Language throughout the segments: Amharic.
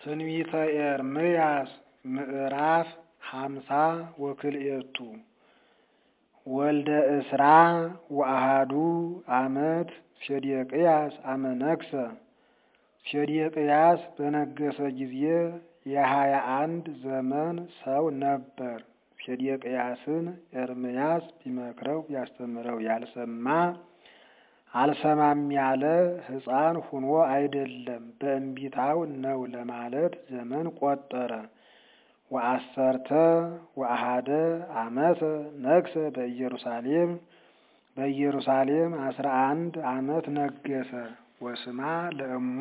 ትንቢተ ኤርምያስ ምዕራፍ ሃምሳ ወክልኤቱ ወልደ እስራ ወአሃዱ ዓመት ሴዴቅያስ አመነግሰ ሴዴቅያስ በነገሰ ጊዜ የሀያ አንድ ዘመን ሰው ነበር። ሴዴቅያስን ኤርምያስ ቢመክረው ቢያስተምረው ያልሰማ አልሰማም ያለ ሕፃን ሁኖ አይደለም በእንቢታው ነው ለማለት ዘመን ቆጠረ። ወአሰርተ ወአሃደ ዓመተ ነግሰ በኢየሩሳሌም በኢየሩሳሌም አስራ አንድ ዓመት ነገሰ። ወስማ ለእሙ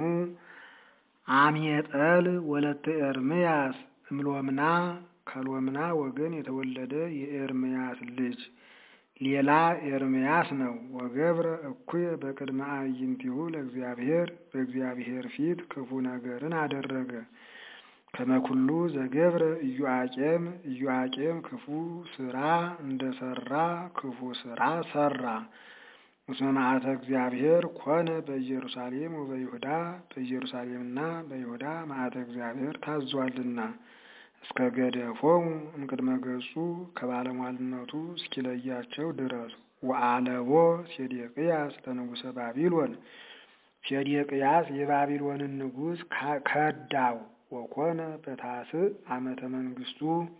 አምየጠል ወለተ ኤርምያስ እምሎምና ከሎምና ወገን የተወለደ የኤርምያስ ልጅ ሌላ ኤርምያስ ነው። ወገብረ እኩየ በቅድመ አዕይንቲሁ ለእግዚአብሔር በእግዚአብሔር ፊት ክፉ ነገርን አደረገ። ከመኩሉ ዘገብረ ኢዮአቄም ኢዮአቄም ክፉ ስራ እንደሰራ ክፉ ስራ ሰራ። እስመ መዓተ እግዚአብሔር ኮነ በኢየሩሳሌም ወበይሁዳ በኢየሩሳሌምና በይሁዳ መዓተ እግዚአብሔር ታዟልና እስከ ገደፎሙ እምቅድመ ገጹ ከባለሟልነቱ እስኪለያቸው ድረስ። ወአለቦ ሴዴቅያስ ለንጉሰ ባቢሎን ሴዴቅያስ የባቢሎንን ንጉሥ ከዳው። ወኮነ በታስዕ ዓመተ መንግስቱ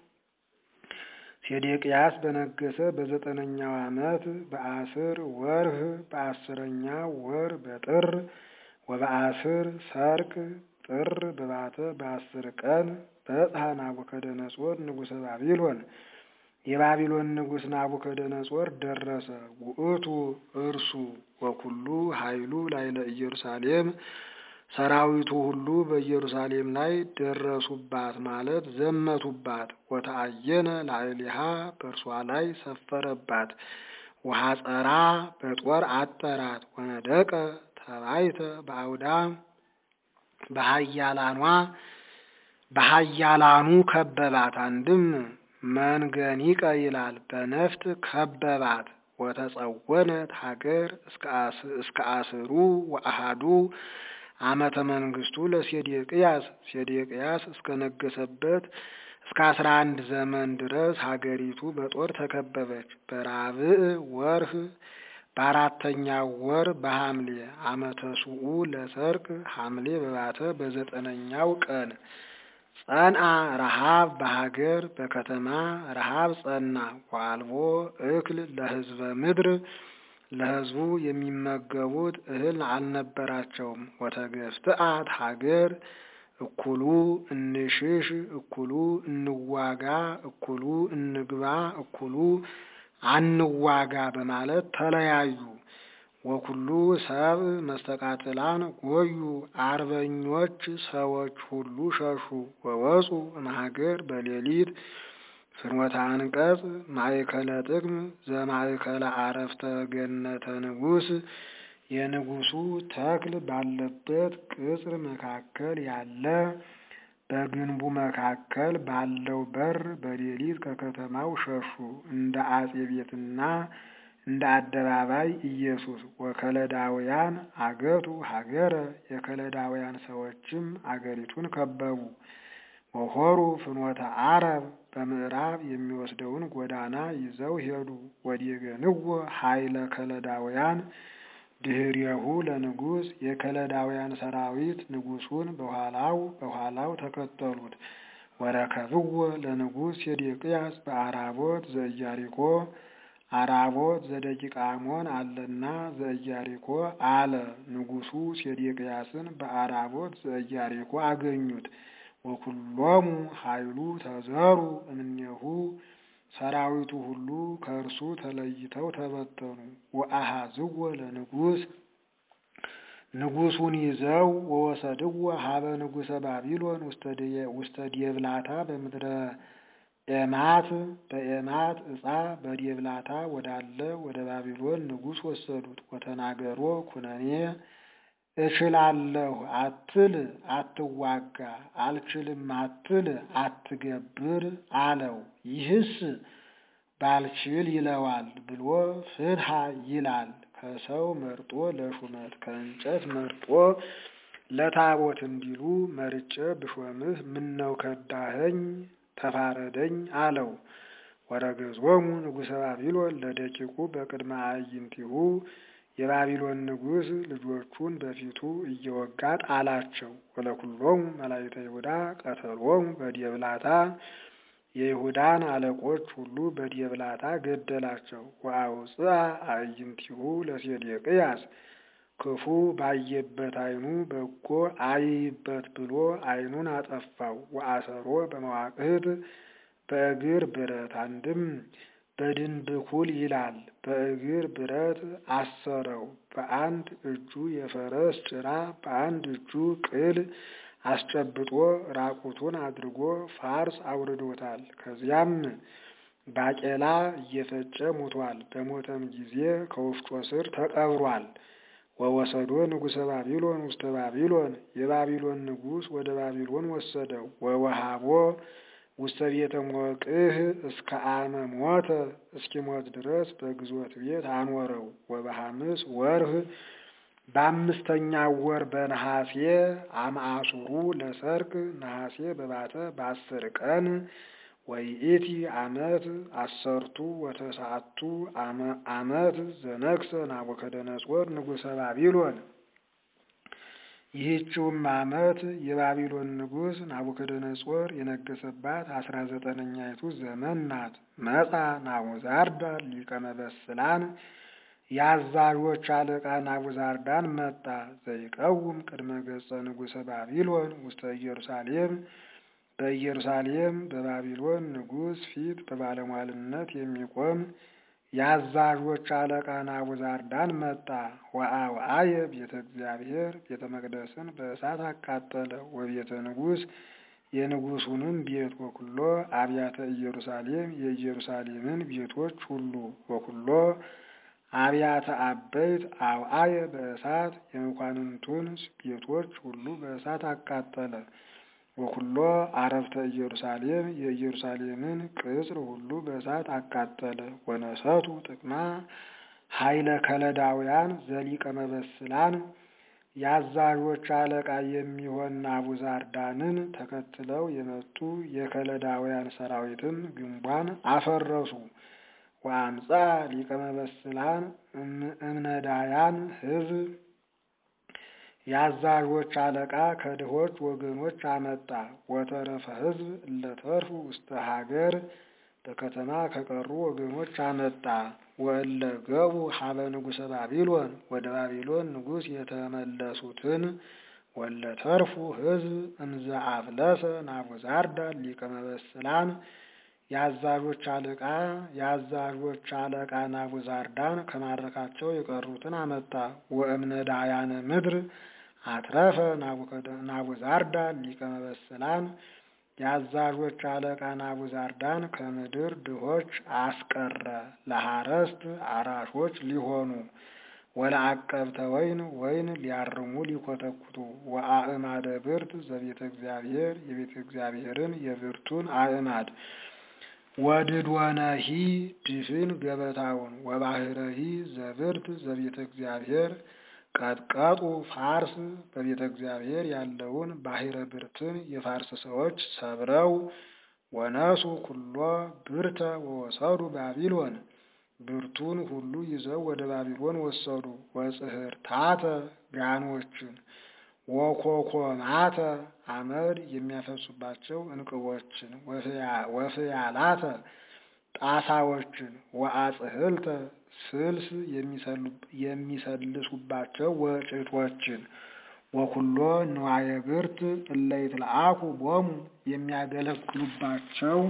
ሴዴቅያስ በነገሰ በዘጠነኛው ዓመት በአስር ወርህ በአስረኛው ወር በጥር ወበአስር ሰርቅ ጥር በባተ በአስር ቀን በጽሐ ናቡከደነጾር ንጉሰ ባቢሎን የባቢሎን ንጉሥ ናቡከደነጾር ደረሰ። ውእቱ እርሱ ወኩሉ ኃይሉ ላይለ ኢየሩሳሌም ሰራዊቱ ሁሉ በኢየሩሳሌም ላይ ደረሱባት ማለት ዘመቱባት። ወተአየነ ላዕሌሃ በእርሷ ላይ ሰፈረባት። ወሐፀራ በጦር አጠራት። ወነደቀ ተባይተ በአውዳ በሀያላኗ በሀያላኑ ከበባት። አንድም መንገኒቀ ይላል በነፍጥ ከበባት። ወተጸወነት ሀገር እስከ አስሩ ወአሃዱ ዓመተ መንግስቱ ለሴዴቅያስ ሴዴቅያስ እስከነገሰበት እስከ አስራ አንድ ዘመን ድረስ ሀገሪቱ በጦር ተከበበች። በራብዕ ወርህ በአራተኛው ወር በሐምሌ ዓመተ ሱኡ ለሰርቅ ሐምሌ በባተ በዘጠነኛው ቀን ጸንአ ረሃብ በሀገር በከተማ ረሃብ ጸና። ዋልቦ እክል ለህዝበ ምድር ለህዝቡ የሚመገቡት እህል አልነበራቸውም። ወተገፍትአት ሀገር እኩሉ እንሽሽ፣ እኩሉ እንዋጋ፣ እኩሉ እንግባ፣ እኩሉ አንዋጋ በማለት ተለያዩ። ወኩሉ ሰብ መስተቃጥላን ጎዩ፣ አርበኞች ሰዎች ሁሉ ሸሹ። ወወፁ እምሀገር በሌሊት ፍኖተ አንቀጽ ማእከለ ጥቅም ዘማእከለ አረፍተ ገነተ ንጉሥ የንጉሱ ተክል ባለበት ቅጽር መካከል ያለ በግንቡ መካከል ባለው በር በሌሊት ከከተማው ሸሹ። እንደ አጼ ቤትና እንደ አደባባይ ኢየሱስ ወከለዳውያን አገቱ ሀገረ የከለዳውያን ሰዎችም አገሪቱን ከበቡ። ወሆሩ ፍኖተ አረብ በምዕራብ የሚወስደውን ጎዳና ይዘው ሄዱ። ወዲገንዎ ኃይለ ከለዳውያን ድህሬሁ ለንጉሥ የከለዳውያን ሰራዊት ንጉሱን በኋላው በኋላው ተከተሉት። ወረከብዎ ለንጉሥ ሴዴቅያስ በአራቦት ዘኢያሪኮ አራቦት ዘደቂቀ አሞን አለና ዘኢያሪኮ አለ። ንጉሱ ሴዴቅያስን በአራቦት ዘኢያሪኮ አገኙት። ወኩሎሙ ኃይሉ ተዘሩ እምኔሁ ሰራዊቱ ሁሉ ከእርሱ ተለይተው ተበተኑ። ወአሃዝዎ ለንጉሥ ንጉሱን ይዘው ወወሰድዎ ሀበ ንጉሰ ባቢሎን ውስተ ዴብላታ በምድረ ኤማት በኤማት ዕፃ በዴብላታ ወዳለ ወደ ባቢሎን ንጉሥ ወሰዱት። ወተናገሮ ኩነኔ እችላለሁ አትል አትዋጋ፣ አልችልም አትል አትገብር አለው። ይህስ ባልችል ይለዋል ብሎ ፍትሐ ይላል። ከሰው መርጦ ለሹመት ከእንጨት መርጦ ለታቦት እንዲሉ መርጬ ብሾምህ ምነው ከዳኸኝ ተፋረደኝ አለው። ወረገዞሙ ንጉሠ ባቢሎን ለደቂቁ በቅድመ አዕይንቲሁ የባቢሎን ንጉሥ ልጆቹን በፊቱ እየወጋ ጣላቸው። ወለኩሎሙ መላእክተ ይሁዳ ቀተሎሙ በዲብላታ የይሁዳን አለቆች ሁሉ በዲብላታ ገደላቸው። ወአውፅአ አዕይንቲሁ ለሴዴቅያስ ክፉ ባየበት ዓይኑ በጎ አይበት ብሎ ዓይኑን አጠፋው። ወአሰሮ በመዋቅህት በእግር ብረት አንድም በድንብኩል ይላል። በእግር ብረት አሰረው። በአንድ እጁ የፈረስ ጭራ በአንድ እጁ ቅል አስጨብጦ ራቁቱን አድርጎ ፋርስ አውርዶታል። ከዚያም ባቄላ እየፈጨ ሙቷል። በሞተም ጊዜ ከወፍጮ ስር ተቀብሯል። ወወሰዶ ንጉሠ ባቢሎን ውስተ ባቢሎን የባቢሎን ንጉሥ ወደ ባቢሎን ወሰደው። ወወሃቦ ውስተ ቤተ ሞቅህ እስከ አመ ሞተ እስኪሞት ድረስ በግዞት ቤት አኖረው። ወበሐምስ ወርህ በአምስተኛው ወር በነሐሴ አምአሱሩ ለሰርክ ነሐሴ በባተ በአስር ቀን ወይኢቲ ዓመት አሰርቱ ወተስዓቱ ዓመት ዘነግሰ ናቡከደነጾር ንጉሠ ባቢሎን። ይህችውም ዓመት የባቢሎን ንጉሥ ናቡከደነጾር የነገሰባት አስራ ዘጠነኛይቱ ዘመን ናት። መጻ ናቡዛርዳን ሊቀ መበስላን የአዛዦች አለቃ ናቡዛርዳን መጣ። ዘይቀውም ቅድመ ገጸ ንጉሠ ባቢሎን ውስተ ኢየሩሳሌም በኢየሩሳሌም በባቢሎን ንጉሥ ፊት በባለሟልነት የሚቆም የአዛዦች አለቃ ናቡዛርዳን መጣ። ወአውአየ ቤተ እግዚአብሔር ቤተ መቅደስን በእሳት አቃጠለ። ወቤተ ንጉሥ የንጉሱንም ቤት ወኩሎ አብያተ ኢየሩሳሌም የኢየሩሳሌምን ቤቶች ሁሉ ወኩሎ አብያተ አበይት አውአየ በእሳት የመኳንንቱን ቤቶች ሁሉ በእሳት አቃጠለ። ወኩሎ አረፍተ ኢየሩሳሌም የኢየሩሳሌምን ቅጽር ሁሉ በእሳት አቃጠለ። ወነሰቱ ጥቅማ ኃይለ ከለዳውያን ዘሊቀ መበስላን የአዛዦች አለቃ የሚሆን ናቡዛርዳንን ተከትለው የመጡ የከለዳውያን ሰራዊትም ግንቧን አፈረሱ። ወአምጻ ሊቀ መበስላን እምነዳያን ሕዝብ የአዛዦች አለቃ ከድሆች ወገኖች አመጣ። ወተረፈ ሕዝብ እለተርፉ ውስተ ሀገር በከተማ ከቀሩ ወገኖች አመጣ። ወእለ ገቡ ሀበ ንጉሠ ባቢሎን ወደ ባቢሎን ንጉሥ የተመለሱትን ወለተርፉ ሕዝብ እምዘ አፍለሰ ናቡዛርዳን ሊቀ መበስላን የአዛዦች አለቃ የአዛዦች አለቃ ናቡዛርዳን ከማረካቸው የቀሩትን አመጣ። ወእምነዳያነ ምድር አትረፈ ናቡዛርዳን ሊቀ መበስላን የአዛዦች አለቃ ናቡዛርዳን ከምድር ድሆች አስቀረ፣ ለሐረስት አራሾች ሊሆኑ ወለአቀብተ ወይን ወይን ሊያርሙ ሊኮተኩቱ ወአእማደ ብርት ዘቤተ እግዚአብሔር የቤተ እግዚአብሔርን የብርቱን አእማድ ወድድወነሂ ድፍን ገበታውን ወባህረሂ ዘብርት ዘቤተ እግዚአብሔር ቀጥቀጡ ፋርስ በቤተ እግዚአብሔር ያለውን ባሕረ ብርትን የፋርስ ሰዎች ሰብረው ወነሱ ኩሎ ብርተ ወወሰዱ ባቢሎን ብርቱን ሁሉ ይዘው ወደ ባቢሎን ወሰዱ። ወጽሕርታተ ጋኖችን ወኮኮማተ አመድ የሚያፈሱባቸው እንቅቦችን ወፍያላተ ጣሳዎችን ወአጽህልተ ስልስ የሚሰልሱባቸው ወጭቶችን ወኩሎ ንዋየ ብርት እለ ይትለአኩ ቦሙ የሚያገለግሉባቸው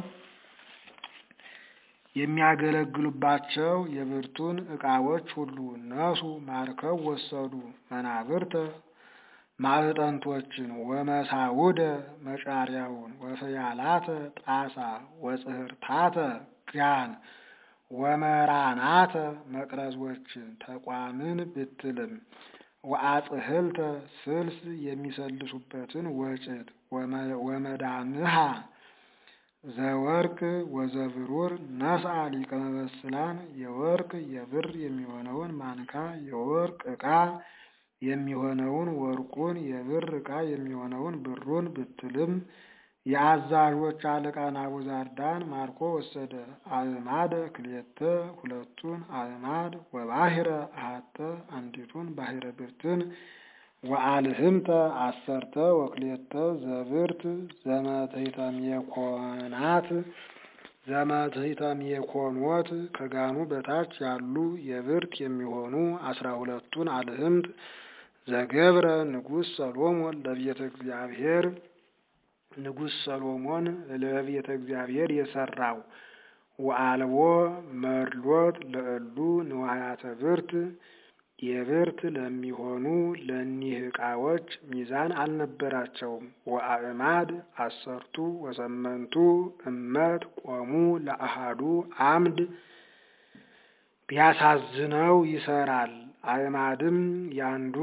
የሚያገለግሉባቸው የብርቱን ዕቃዎች ሁሉ ነሱ ማርከው ወሰዱ። መናብርተ ማዕጠንቶችን ወመሳውደ መጫሪያውን ወፍያላተ ጣሳ ወጽሕርታተ ጋን ወመራናተ መቅረዞችን ተቋምን ብትልም ወአጽህልተ ስልስ የሚሰልሱበትን ወጭት ወመዳምሃ ዘወርቅ ወዘብሩር ነስአ ሊቀ መበስላን የወርቅ የብር የሚሆነውን ማንካ የወርቅ ዕቃ የሚሆነውን ወርቁን የብር ዕቃ የሚሆነውን ብሩን ብትልም የአዛዦች አለቃ ናቡዛርዳን ማርኮ ወሰደ። አእማደ ክልኤተ ሁለቱን አእማድ ወባሕረ አሐተ አንዲቱን ባሕረ ብርትን ወአልህምተ አሰርተ ወክልኤተ ዘብርት ዘመትሕተ ሜኮናት ዘመትሕተ ሜኮኖት ከጋኑ በታች ያሉ የብርት የሚሆኑ አስራ ሁለቱን አልህምት ዘገብረ ንጉሥ ሰሎሞን ለቤተ እግዚአብሔር ንጉሥ ሰሎሞን ለቤተ እግዚአብሔር የሰራው ወአልቦ መርሎት ለእሉ ንዋያተ ብርት የብርት ለሚሆኑ ለኒህ ዕቃዎች ሚዛን አልነበራቸውም። ወአእማድ አሰርቱ ወሰመንቱ እመት ቆሙ ለአሃዱ አምድ ቢያሳዝነው ይሰራል። አእማድም ያንዱ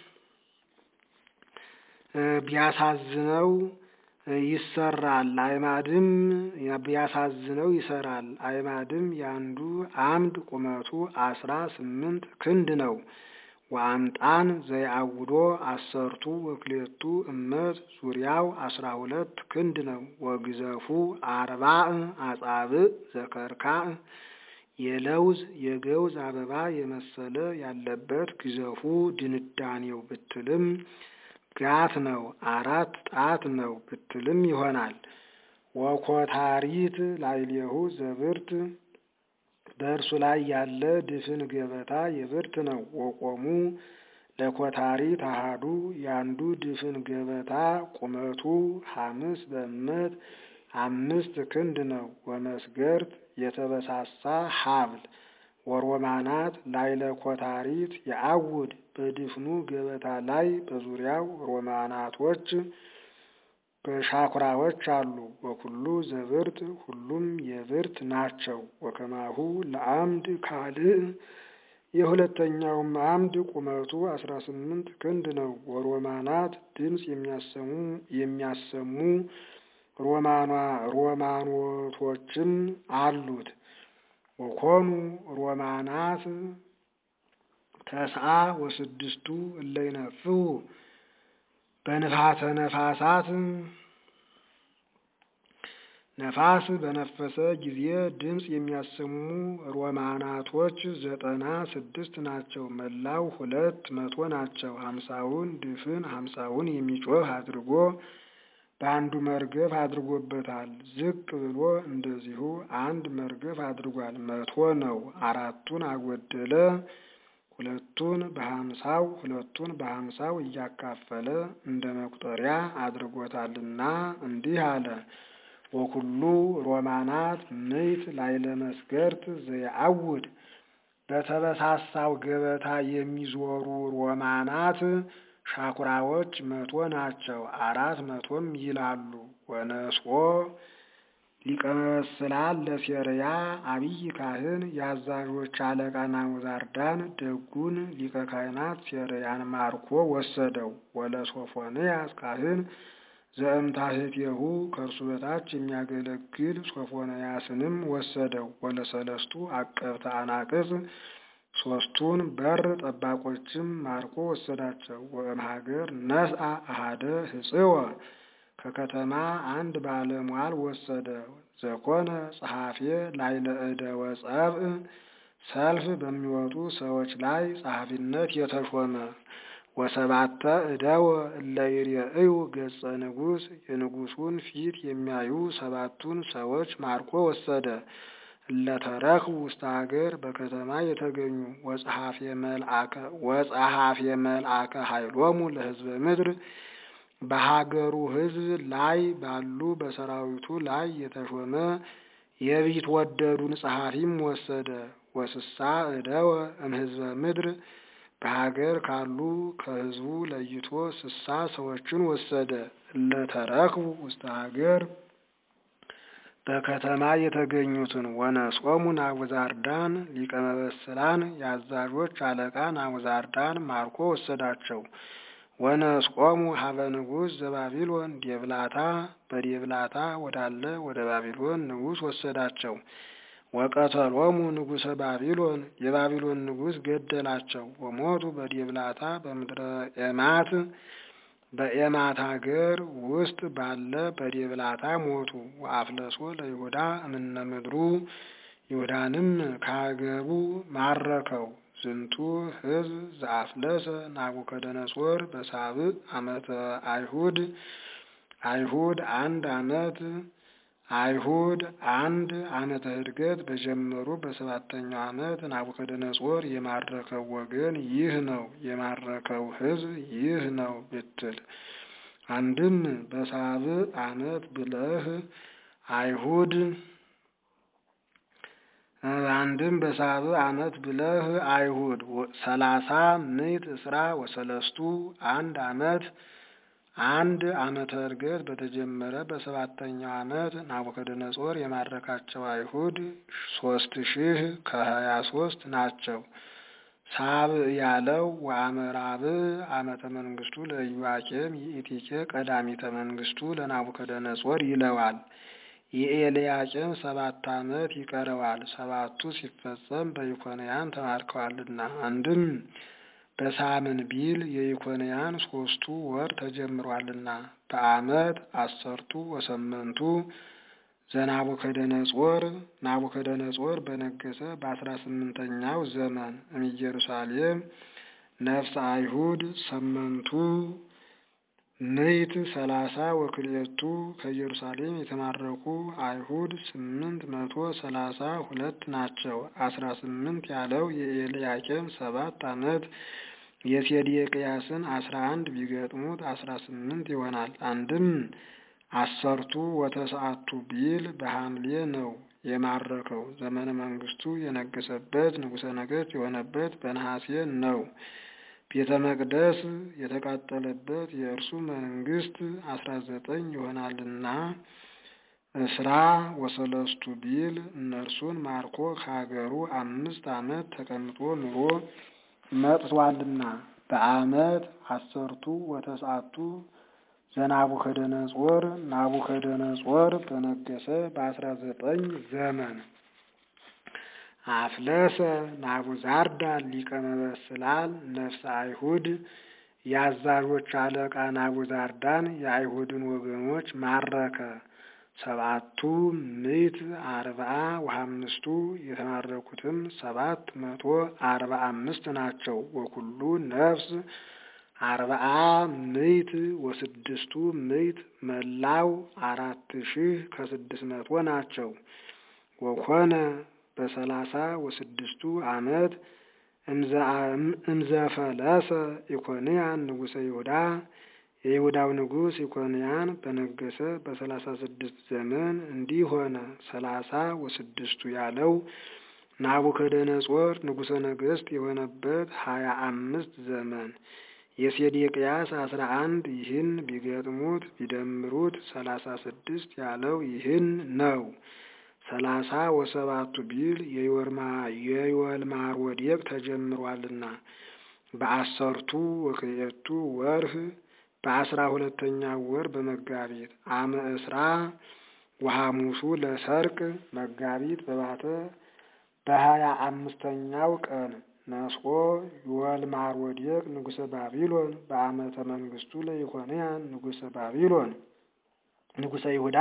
ቢያሳዝነው ይሰራል። አእማድም ቢያሳዝነው ይሰራል። አእማድም ያንዱ አምድ ቁመቱ አስራ ስምንት ክንድ ነው። ወአምጣን ዘይአውዶ አሰርቱ ወክልኤቱ እመት ዙሪያው አስራ ሁለት ክንድ ነው። ወግዘፉ አርባዕ አጻብዕ ዘከርካዕ የለውዝ የገውዝ አበባ የመሰለ ያለበት ግዘፉ ድንዳኔው ብትልም ጋት ነው። አራት ጣት ነው ብትልም ይሆናል። ወኮታሪት ላዕሌሁ ዘብርት በእርሱ ላይ ያለ ድፍን ገበታ የብርት ነው። ወቆሙ ለኮታሪት አሃዱ ያንዱ ድፍን ገበታ ቁመቱ ሐምስ በእመት አምስት ክንድ ነው። ወመስገርት የተበሳሳ ሀብል ወሮማናት ላይለ ኮታሪት የአውድ በድፍኑ ገበታ ላይ በዙሪያው ሮማናቶች በሻኩራዎች አሉ። ወኩሉ ዘብርት ሁሉም የብርት ናቸው። ወከማሁ ለአምድ ካልእ የሁለተኛውም አምድ ቁመቱ አስራ ስምንት ክንድ ነው። ወሮማናት ድምፅ የሚያሰሙ የሚያሰሙ ሮማኗ ሮማኖቶችም አሉት። ወኮኑ ሮማናት ተስዓ ወስድስቱ እለ ይነፍሑ በንፋተ ነፋሳት ነፋስ በነፈሰ ጊዜ ድምፅ የሚያሰሙ ሮማናቶች ዘጠና ስድስት ናቸው። መላው ሁለት መቶ ናቸው። ሀምሳውን ድፍን ሀምሳውን የሚጮህ አድርጎ በአንዱ መርገፍ አድርጎበታል። ዝቅ ብሎ እንደዚሁ አንድ መርገፍ አድርጓል። መቶ ነው። አራቱን አጎደለ። ሁለቱን በሀምሳው ሁለቱን በሀምሳው እያካፈለ እንደ መቁጠሪያ አድርጎታልና እንዲህ አለ። ወኩሉ ሮማናት ምይት ላይለ መስገርት ዘየአውድ በተበሳሳው ገበታ የሚዞሩ ሮማናት ሻኩራዎች መቶ ናቸው። አራት መቶም ይላሉ። ወነስኦ ሊቀ መበስላን ለሴርያ አብይ ካህን የአዛዦች አለቃ ናቡዛርዳን ደጉን ሊቀ ካህናት ሴርያን ማርኮ ወሰደው። ወለሶፎንያስ ካህን ዘእምታህቴሁ ከእርሱ በታች የሚያገለግል ሶፎንያስንም ወሰደው። ወለሰለስቱ አቀብተ አናቅጽ ሶስቱን በር ጠባቆችም ማርኮ ወሰዳቸው። ወእምሀገር ነስአ አሃደ ህጽወ ከከተማ አንድ ባለሟል ወሰደ። ዘኮነ ጸሐፌ ላይለ እደ ወጸብእ ሰልፍ በሚወጡ ሰዎች ላይ ጸሐፊነት የተሾመ ወሰባተ እደወ እለ ይሬእዩ ገጸ ንጉሥ የንጉሱን ፊት የሚያዩ ሰባቱን ሰዎች ማርኮ ወሰደ። እለተረክቡ ውስተ ሀገር በከተማ የተገኙ ወጸሐፌ መልአከ ኃይሎሙ ለህዝበ ምድር በሀገሩ ህዝብ ላይ ባሉ በሰራዊቱ ላይ የተሾመ የቢትወደዱን ጸሐፊም ወሰደ። ወስሳ እደወ እምህዝበ ምድር በሀገር ካሉ ከህዝቡ ለይቶ ስሳ ሰዎችን ወሰደ። እለተረክቡ ውስተ ሀገር በከተማ የተገኙትን ወነጾሙ ናቡዛርዳን ሊቀ መበስላን የአዛዦች አለቃ ናቡዛርዳን ማርኮ ወሰዳቸው። ወነስቆሙ ሀበ ንጉሥ ዘባቢሎን ዴብላታ በዴብላታ ወዳለ ወደ ባቢሎን ንጉሥ ወሰዳቸው። ወቀተሎሙ ንጉሰ ባቢሎን የባቢሎን ንጉሥ ገደላቸው። ወሞቱ በዲብላታ በምድረ ኤማት በኤማት ሀገር ውስጥ ባለ በዲብላታ ሞቱ። ወአፍለሶ ለይሁዳ እምነ ምድሩ ይሁዳንም ከሀገሩ ማረከው። ዝንቱ ሕዝብ ዘአፍለሰ ናቡከደነጾር በሳብዕ ዓመተ አይሁድ አይሁድ አንድ ዓመት አይሁድ አንድ ዓመተ ዕድገት በጀመሩ በሰባተኛው ዓመት ናቡከደነጾር የማረከው ወገን ይህ ነው፣ የማረከው ሕዝብ ይህ ነው ብትል አንድም በሳብዕ ዓመት ብለህ አይሁድ አንድም በሳብዕ ዓመት ብለህ አይሁድ ሰላሳ ምዕት እስራ ወሰለስቱ አንድ ዓመት አንድ ዓመተ ዕርገት በተጀመረ በሰባተኛው ዓመት ናቡከደነጾር የማረካቸው አይሁድ ሶስት ሺህ ከሀያ ሶስት ናቸው። ሳብዕ ያለው ወአመራብዕ ዓመተ መንግስቱ ለኢዮአቄም ይእቲኬ ቀዳሚተ መንግስቱ ለናቡከደነጾር ይለዋል። የኤልያቄም ሰባት ዓመት ይቀረዋል። ሰባቱ ሲፈጸም በኢኮንያን ተማርከዋልና አንድም በሳምን ቢል የኢኮንያን ሶስቱ ወር ተጀምሯልና በዓመት አሰርቱ ወሰመንቱ ዘናቡከደነጾር ናቡከደነጾር በነገሰ በአስራ ስምንተኛው ዘመን እምኢየሩሳሌም ነፍሰ አይሁድ ሰመንቱ ምዕት ሰላሳ ወክልኤቱ ከኢየሩሳሌም የተማረኩ አይሁድ ስምንት መቶ ሰላሳ ሁለት ናቸው። አስራ ስምንት ያለው የኤልያቄም ሰባት ዓመት የሴዴቅያስን አስራ አንድ ቢገጥሙት አስራ ስምንት ይሆናል። አንድም አሰርቱ ወተሰዓቱ ቢል በሐምሌ ነው የማረከው። ዘመነ መንግስቱ የነገሰበት ንጉሠ ነገሥት የሆነበት በነሐሴ ነው። ቤተ መቅደስ የተቃጠለበት የእርሱ መንግስት አስራ ዘጠኝ ይሆናልና እስራ ወሰለስቱ ቢል እነርሱን ማርኮ ከሀገሩ አምስት ዓመት ተቀምጦ ኑሮ መጥቷልና በዓመት አሰርቱ ወተስዓቱ ዘናቡከደነጾር ናቡከደነጾር በነገሰ በአስራ ዘጠኝ ዘመን አፍለሰ ናቡዛርዳን ሊቀ መበስላል ነፍሰ አይሁድ የአዛዦች አለቃ ናቡዛርዳን የአይሁድን ወገኖች ማረከ። ሰባቱ ምዕት አርብዓ ወአምስቱ የተማረኩትም ሰባት መቶ አርባ አምስት ናቸው። ወኩሉ ነፍስ አርብዓ ምዕት ወስድስቱ ምዕት መላው አራት ሺህ ከስድስት መቶ ናቸው። ወኮነ በሰላሳ ወስድስቱ ዓመት እምዘፈለሰ ኢኮንያን ንጉሠ ይሁዳ የይሁዳው ንጉሥ ኢኮንያን በነገሰ በሰላሳ ስድስት ዘመን እንዲህ ሆነ። ሰላሳ ወስድስቱ ያለው ናቡከደነጾር ንጉሠ ነገሥት የሆነበት ሀያ አምስት ዘመን የሴዴቅያስ አስራ አንድ ይህን ቢገጥሙት ቢደምሩት ሰላሳ ስድስት ያለው ይህን ነው። ሰላሳ ወሰባቱ ቢል የወልማሮዴቅ ተጀምሯልና በአሰርቱ ወክልኤቱ ወርህ በአስራ ሁለተኛ ወር በመጋቢት አመ እስራ ወሐሙሱ ለሰርቅ መጋቢት በባተ በሀያ አምስተኛው ቀን ነስቆ የወልማሮዴቅ ንጉሠ ባቢሎን በአመተ መንግስቱ ለኢኮንያን ንጉሠ ባቢሎን ንጉሠ ይሁዳ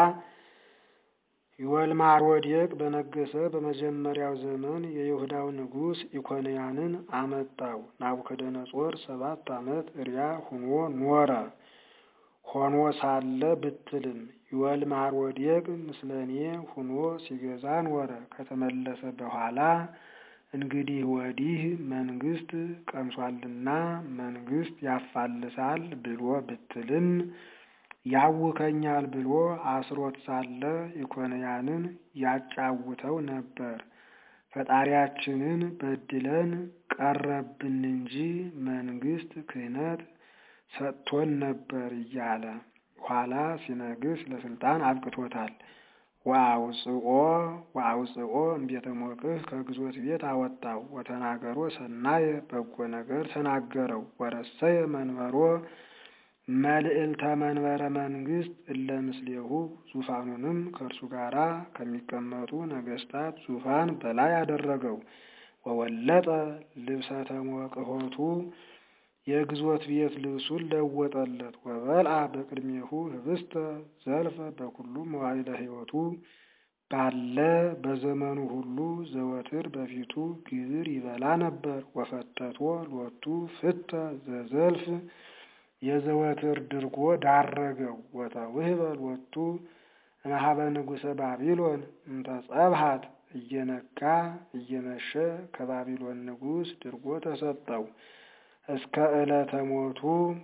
የወልማሮዴቅ በነገሰ በመጀመሪያው ዘመን የይሁዳው ንጉሥ ኢኮንያንን አመጣው። ናቡከደነጾር ሰባት ዓመት እሪያ ሁኖ ኖረ። ሆኖ ሳለ ብትልም የወልማሮዴቅ ምስለኔ ሁኖ ሲገዛ ኖረ። ከተመለሰ በኋላ እንግዲህ ወዲህ መንግስት ቀምሷልና መንግስት ያፋልሳል ብሎ ብትልም ያውከኛል ብሎ አስሮት ሳለ ኢኮንያንን ያጫውተው ነበር። ፈጣሪያችንን በድለን ቀረብን እንጂ መንግስት ክህነት ሰጥቶን ነበር እያለ ኋላ ሲነግስ ለስልጣን አብቅቶታል። ወአውፅኦ ወአውፅኦ እምቤተ ሞቅህ ከግዞት ቤት አወጣው። ወተናገሮ ሰናየ በጎ ነገር ተናገረው። ወረሰየ መንበሮ መልዕልተ መንበረ መንግስት እለ ምስሌሁ ዙፋኑንም ከእርሱ ጋራ ከሚቀመጡ ነገስታት ዙፋን በላይ አደረገው። ወወለጠ ልብሰ ተሞቅሆቱ የግዞት ቤት ልብሱን ለወጠለት። ወበልአ በቅድሜሁ ህብስተ ዘልፈ በኩሉ መዋዕለ ሕይወቱ ባለ በዘመኑ ሁሉ ዘወትር በፊቱ ግብር ይበላ ነበር። ወፈተቶ ሎቱ ፍተ ዘዘልፍ የዘወትር ድርጎ ዳረገው። ወተውህበ ሎቱ እምኀበ ንጉሠ ባቢሎን እንተ ጸብሐት እየነጋ እየመሸ ከባቢሎን ንጉሥ ድርጎ ተሰጠው። እስከ ዕለተ ሞቱ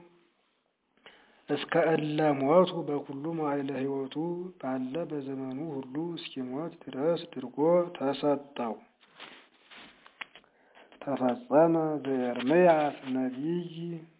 እስከ እለ ሞቱ በኩሉ መዋዕለ ሕይወቱ ባለ በዘመኑ ሁሉ እስኪሞት ድረስ ድርጎ ተሰጠው። ተፈጸመ በኤርምያስ ነቢይ